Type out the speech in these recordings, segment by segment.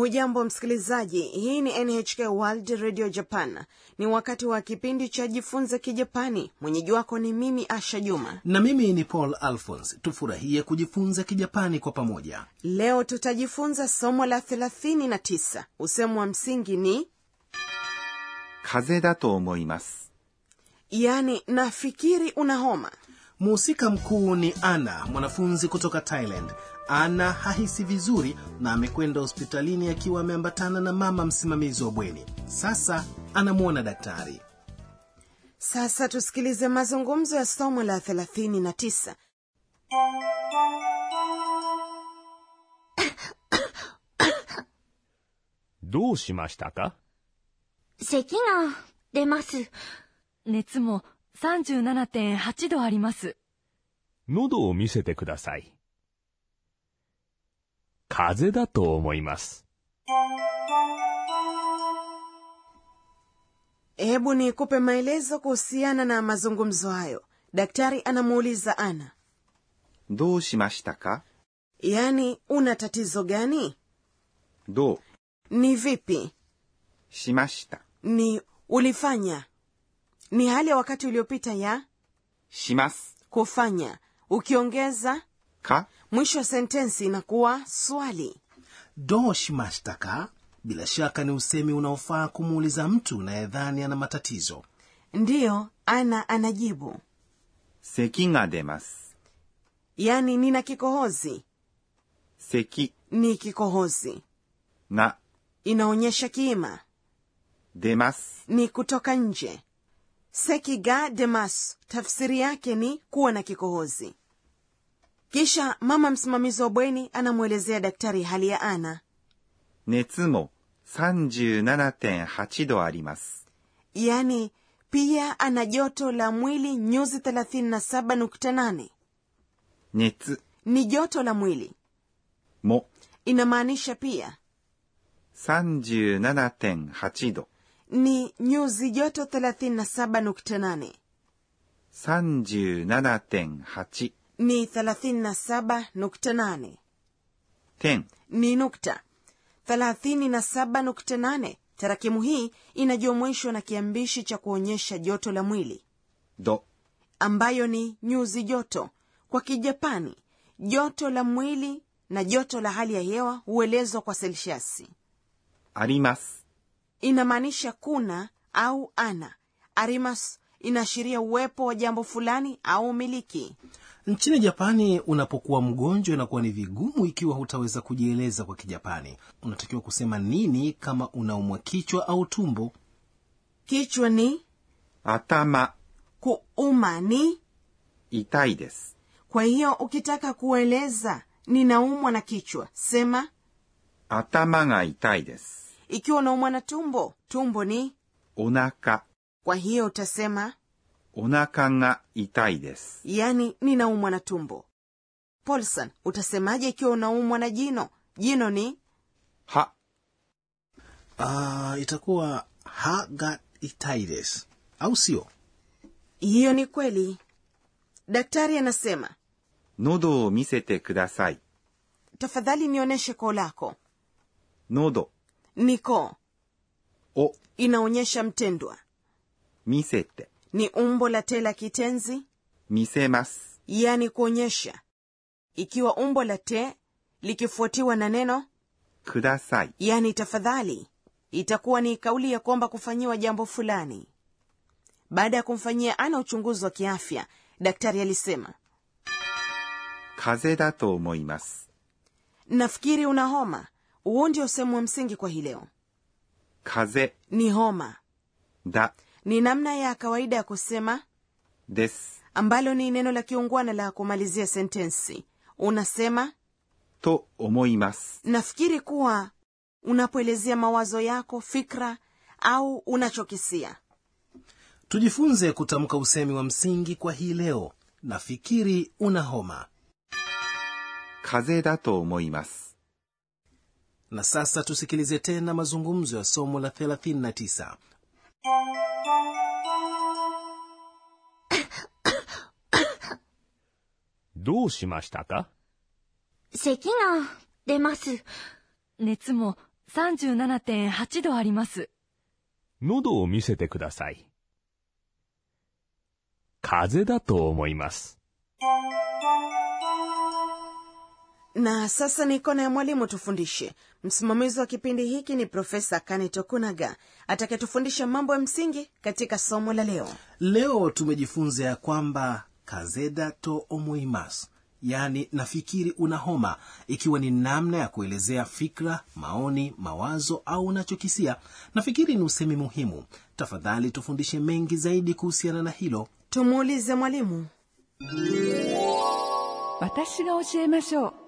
hujambo msikilizaji hii ni nhk world radio japan ni wakati wa kipindi cha jifunze kijapani mwenyeji wako ni mimi asha juma na mimi ni paul alphons tufurahie kujifunza kijapani kwa pamoja leo tutajifunza somo la 39 usemo wa msingi ni 風邪だと思います。 yani nafikiri una homa mhusika mkuu ni ana mwanafunzi kutoka thailand ana hahisi vizuri na amekwenda hospitalini akiwa ameambatana na mama msimamizi wa bweni sasa anamwona daktari sasa tusikilize mazungumzo ya somo la 39 どうしましたか咳が出ます。 熱も37.8度あります。 喉を見せてください。風邪だと思います。 hebu nikupe maelezo kuhusiana na mazungumzo hayo daktari anamuuliza ana どうしましたか yaani una tatizo gani どう ni vipi しました。 ni ulifanya ni hali ya wakati uliopita ya します。 kufanya ukiongeza か mwisho wa sentensi inakuwa swali do shimashitaka bila shaka ni usemi unaofaa kumuuliza mtu unayedhani ana matatizo ndiyo ana anajibu 咳が出ます。 yaani nina kikohozi 咳 ni kikohozi が inaonyesha kiima 出ます。 ni kutoka nje sekiga demas tafsiri yake ni kuwa na kikohozi kisha mama msimamizi wa bweni anamwelezea daktari hali ya ana 熱も37.8度あります。 yaani pia ana joto la mwili nyuzi 37.8 熱 ni joto la mwili も inamaanisha pia 37.8度。 ni nyuzi joto 37.8 37.8 ni 37.8 点 ni nukta 37.8 tarakimu hii inajumuishwa na kiambishi cha kuonyesha joto la mwili 度 ambayo ni nyuzi joto kwa kijapani joto la mwili na joto la hali ya hewa huelezwa kwa selsiasi あります。 inamaanisha kuna au ana arimas inaashiria uwepo wa jambo fulani au umiliki nchini japani unapokuwa mgonjwa inakuwa ni vigumu ikiwa hutaweza kujieleza kwa kijapani unatakiwa kusema nini kama unaumwa kichwa au tumbo kichwa ni 頭 kuuma ni 痛いです。 kwa hiyo ukitaka kueleza ninaumwa na kichwa sema 頭が痛いです。 ikiwa unaumwa na tumbo tumbo ni お腹、 kwa hiyo utasema お腹が痛いです。 yani ninaumwa na tumbo polson utasemaje ikiwa unaumwa na jino jino ni 歯、 uh, itakuwa ha ga itai desu au sio hiyo ni kweli daktari anasema 喉を見せてください。 tafadhali nionyeshe koo lako 喉 ni koo を inaonyesha mtendwa 見せて、 ni umbo la te la kitenzi 見せます。 yani kuonyesha ikiwa umbo la te likifuatiwa na neno ください。 yani tafadhali itakuwa ni kauli ya kuomba kufanyiwa jambo fulani baada ya kumfanyia ana uchunguzi wa kiafya daktari alisema 風邪だと思います。 nafikiri una homa huo ndio sehemu wa msingi kwa hii leo 風 ni homa 邪だ ni namna ya kawaida ya kusema です。 ambalo ni neno la kiungwana la kumalizia sentensi unasema と思います。 nafikiri kuwa unapoelezea mawazo yako fikra au unachokisia tujifunze kutamka usemi wa msingi kwa hii leo nafikiri una homa 風邪だと思います。 na sasa tusikilize tena mazungumzo ya somo la 39 どうしましたか咳が出ます。 熱も 37.8度あります。 喉を見せてください。風邪だと思います。 na sasa ni kona ya mwalimu tufundishe msimamizi wa kipindi hiki ni profesa kane tokunaga atakayetufundisha mambo ya msingi katika somo la leo leo tumejifunza ya kwamba kazeda to omoimas yaani nafikiri una homa ikiwa ni namna ya kuelezea fikra maoni mawazo au unachokisia nafikiri ni usemi muhimu tafadhali tufundishe mengi zaidi kuhusiana na hilo tumuulize mwalimu 私が教えましょう。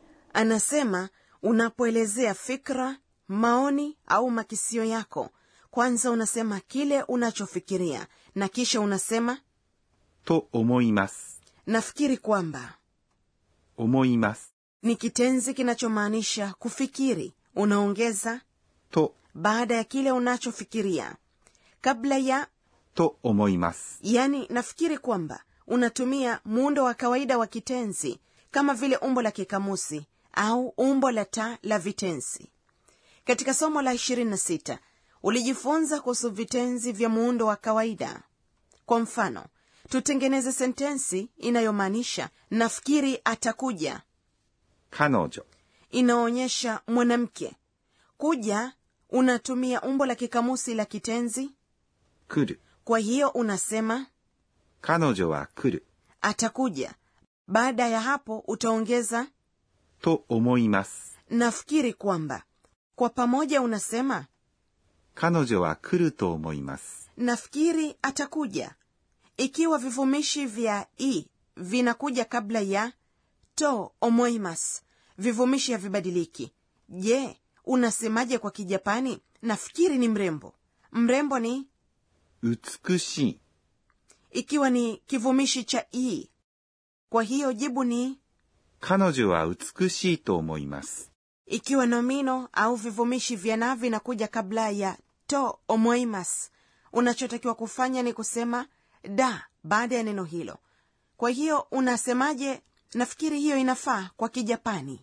anasema unapoelezea fikra maoni au makisio yako kwanza unasema kile unachofikiria na kisha unasema と思います。 nafikiri kwamba 思います。 ni kitenzi kinachomaanisha kufikiri unaongeza と、 baada ya kile unachofikiria kabla ya と思います。 yani nafikiri kwamba unatumia muundo wa kawaida wa kitenzi kama vile umbo la kikamusi au umbo la ta la vitenzi katika somo la 26 ulijifunza kuhusu vitenzi vya muundo wa kawaida kwa mfano tutengeneze sentensi inayomaanisha nafikiri atakuja 彼女、 inaonyesha mwanamke kuja unatumia umbo la kikamusi la kitenzi 来る。 kwa hiyo unasema 彼女は来る。 atakuja baada ya hapo utaongeza と思います。 nafikiri kwamba kwa pamoja unasema 彼女は来ると思います。 nafikiri atakuja ikiwa vivumishi vya i vinakuja kabla ya to omoimas vivumishi havibadiliki je unasemaje kwa kijapani nafikiri ni mrembo mrembo ni 美しい。 ikiwa ni kivumishi cha i kwa hiyo jibu ni 彼女は美しいと思います。 ikiwa nomino au vivumishi vya na vinakuja kabla ya to omoimas unachotakiwa kufanya ni kusema da baada ya neno hilo kwa hiyo unasemaje nafikiri hiyo inafaa kwa kijapani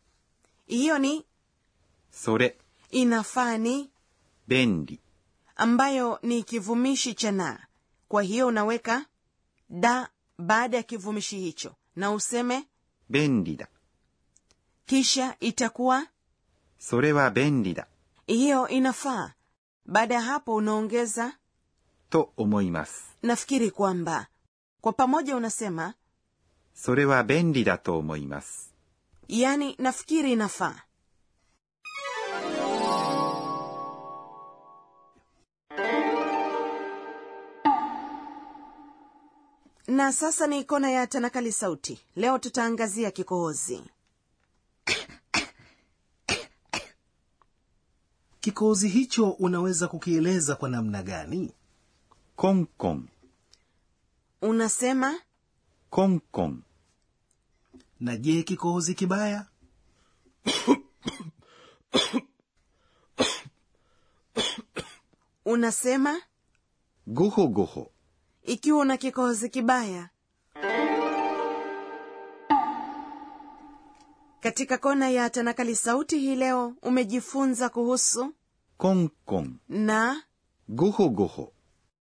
hiyo ni それ、 inafaa ni 便利。 ambayo ni kivumishi cha na kwa hiyo unaweka da baada ya kivumishi hicho na useme 便利だ。 kisha itakuwa それは便利だ。 hiyo inafaa baada ya hapo unaongeza と思います。 nafikiri kwamba kwa pamoja unasema それは便利だと思います。 yani nafikiri inafaa na sasa ni kona ya tanakali sauti leo tutaangazia kikohozi kikohozi hicho unaweza kukieleza kwa namna gani コンコン、 unasema コンコン、 na je kikohozi kibaya unasema ごほごほ、 ikiwa una kikohozi kibaya katika kona ya tanakali sauti hii leo umejifunza kuhusu コンコン、 na ごほごほ。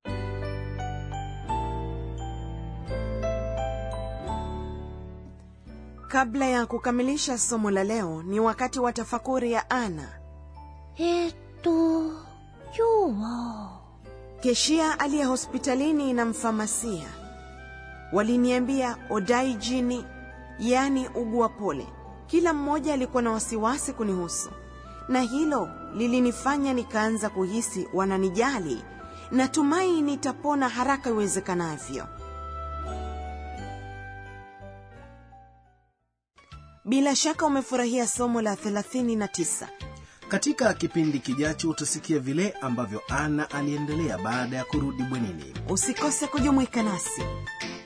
kabla ya kukamilisha somo la leo ni wakati wa tafakuri ya ana えー、っと、今日は、 keshia aliye hospitalini na mfamasia waliniambia odaijini yaani ugua pole kila mmoja alikuwa na wasiwasi kunihusu na hilo lilinifanya nikaanza kuhisi wananijali natumai nitapona haraka iwezekanavyo bila shaka umefurahia somo la 39 katika kipindi kijacho utasikia vile ambavyo ana aliendelea baada ya kurudi bwenini usikose kujumuika nasi